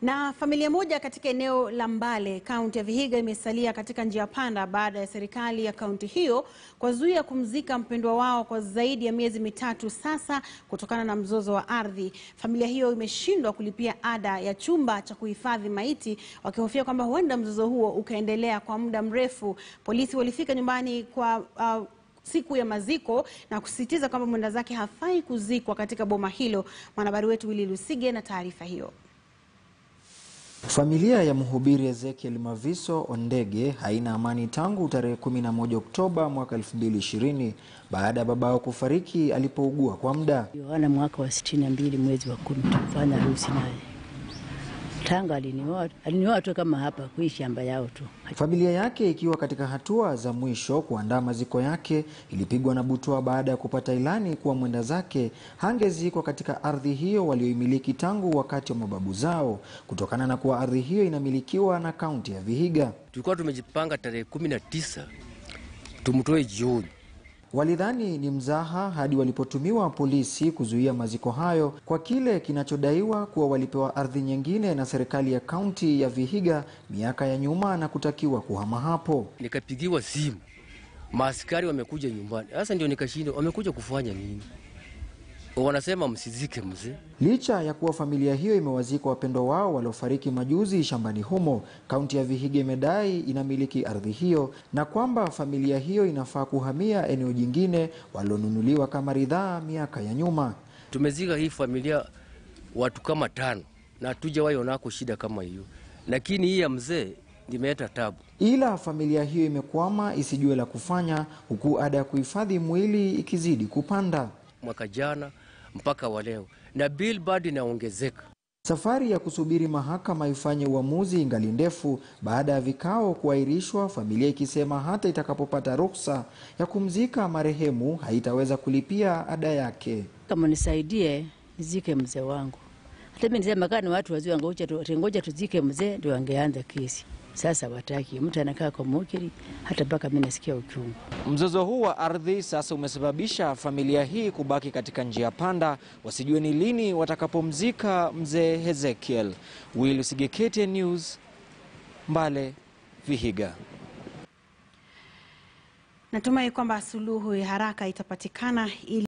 Na familia moja katika eneo la Mbale, kaunti ya Vihiga imesalia katika njia panda baada ya serikali ya kaunti hiyo kuwazuia kumzika mpendwa wao kwa zaidi ya miezi mitatu sasa kutokana na mzozo wa ardhi. Familia hiyo imeshindwa kulipia ada ya chumba cha kuhifadhi maiti wakihofia kwamba huenda mzozo huo ukaendelea kwa muda mrefu. Polisi walifika nyumbani kwa uh, siku ya maziko na kusisitiza kwamba mwenda zake hafai kuzikwa katika boma hilo. Mwanahabari wetu Willy Lusige na taarifa hiyo. Familia ya mhubiri Ezekiel Maviso Ondege haina amani tangu tarehe 11 Oktoba mwaka 2020 baada ya babao kufariki alipougua kwa muda. Yohana mwaka wa sitini na mbili mwezi wa kumi tukafanya harusi naye. Tanga alinioa alinioa tu kama hapa kui shamba yao tu. Familia yake ikiwa katika hatua za mwisho kuandaa maziko yake ilipigwa na butwa baada ya kupata ilani kuwa mwenda zake hangezikwa katika ardhi hiyo walioimiliki tangu wakati wa mababu zao kutokana na kuwa ardhi hiyo inamilikiwa na kaunti ya Vihiga. Tulikuwa tumejipanga tarehe kumi na tisa tumtoe jioni. Walidhani ni mzaha hadi walipotumiwa polisi kuzuia maziko hayo kwa kile kinachodaiwa kuwa walipewa ardhi nyingine na serikali ya kaunti ya Vihiga miaka ya nyuma na kutakiwa kuhama hapo. Nikapigiwa simu, maaskari wamekuja nyumbani. Sasa ndio nikashindwa, wamekuja kufanya nini? Wanasema msizike mzee. Licha ya kuwa familia hiyo imewazika wapendwa wao waliofariki majuzi shambani humo, kaunti ya Vihiga imedai inamiliki ardhi hiyo na kwamba familia hiyo inafaa kuhamia eneo jingine walilonunuliwa kama ridhaa miaka ya nyuma. Tumezika hii familia watu kama tano na hatujawahi onako shida kama hiyo, lakini hii ya mzee imeleta tabu. Ila familia hiyo imekwama isijue la kufanya, huku ada ya kuhifadhi mwili ikizidi kupanda. Mwaka jana mpaka wa leo na bill bado inaongezeka. Safari ya kusubiri mahakama ifanye uamuzi ingali ndefu baada ya vikao kuahirishwa, familia ikisema hata itakapopata ruhusa ya kumzika marehemu haitaweza kulipia ada yake. Kama nisaidie nizike mzee wangu. Hata mimi nisema kama ni watu wazee wangoja tu, ngoja tuzike mzee ndio wangeanza kesi. Sasa wataki mtu anakaa kwa mukiri, hata mpaka mimi nasikia uchungu. Mzozo huu wa ardhi sasa umesababisha familia hii kubaki katika njia panda, wasijue ni lini watakapomzika mzee Ezekiel. Will Sigekete News, Mbale, Vihiga. Natumai kwamba suluhu ya haraka itapatikana ili